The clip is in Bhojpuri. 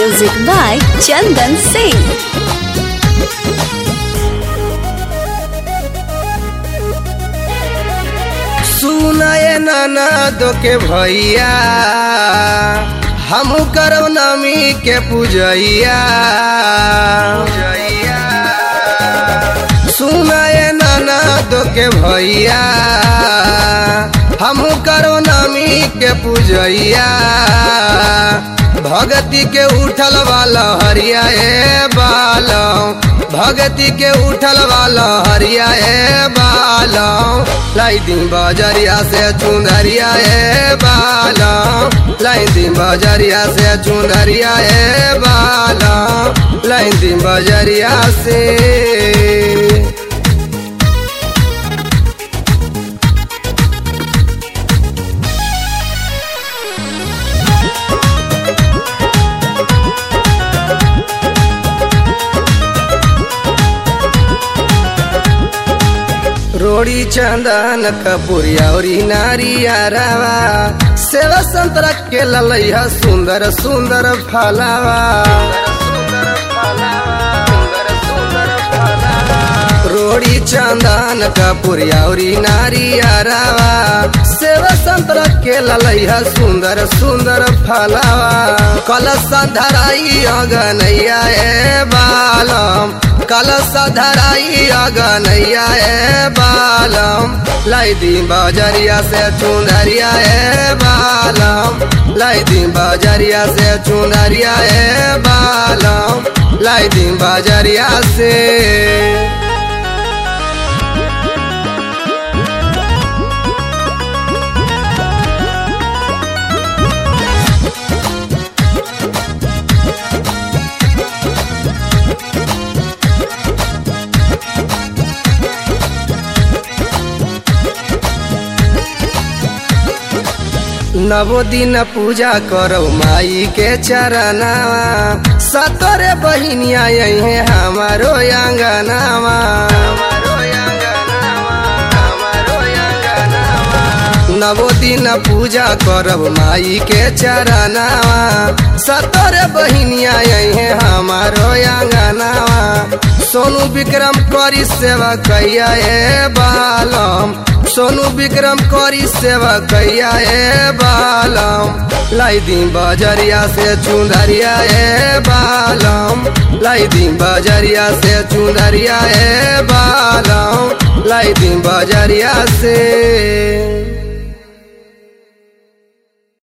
Music by Chandan Singh. सुनाए नाना दो के भैया हम करब नमी के पूजैया सुनाए नाना दो के भैया हम करब नमी के पूजैया भगती के उठल वाला हरिया ए बालम भगती के उठल वाला हरिया ए बालम लाई दिन बजरिया से चुनरिया ए बालम लाई दिन बजरिया से चुनरिया ए बालम लाई दिन बजरिया से रोड़ी चंदन कपूरिया और नारिया रवा सेवा संतरा के ललैया सुंदर सुंदर फलावा रोड़ी चंदन कपूरिया और नारिया रवा सेवा संतरा के ललैया सुंदर सुंदर फलावा कलश धराई अगनैया ए बालम कलश धराई अगनैया ए बालम लाई दी बजरिया से चुनरिया ए बालम लाई दी बजरिया से चुनरिया ए बालम लाई दी बजरिया से नवो दिन पूजा करो माई के चरनावा सतरे बहिनिया यही हमारो अंगनावा नवो दिन पूजा करब माई के चरनावा सतरे बहिनिया यही हमारो अंगनावा सोनू विक्रम करी सेवा कैया ए बालम सोनू विक्रम करी सेवा कैया ए बालम लाई दी बजरिया से चुंदरिया ए बालम लाई दी बजरिया से चुंदरिया ए बालम लाई दी बजरिया से